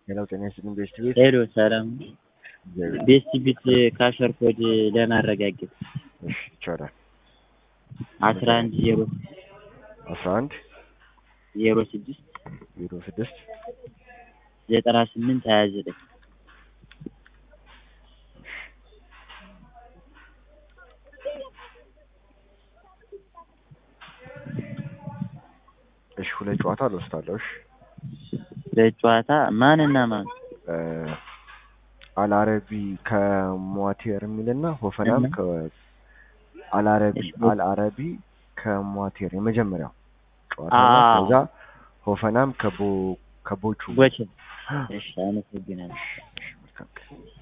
ሌላው ጤና ይስጥልኝ ቤስት ቤት ሄሎ ሰላም ቤስት ቢት ካሸር ኮድ ለማረጋገጥ እሺ ይቻላል አስራ አንድ ዜሮ አስራ አንድ ዜሮ ስድስት ዜሮ ስድስት ዘጠና ስምንት ሀያ ዘጠኝ እሺ ሁለት ጨዋታ ልወስዳለሁ እሺ ለጨዋታ ማንና ማን አልአረቢ ከሟቴር የሚልና ሆፈናም ከ አልአረቢ እሺ። አልአረቢ ከሟቴር የመጀመሪያው ጨዋታ አዎ። ነው። ከዛ ሆፈናም ከቦ ከቦቹ ቦቼ እሺ አመሰግናለሁ መልካም ቀን።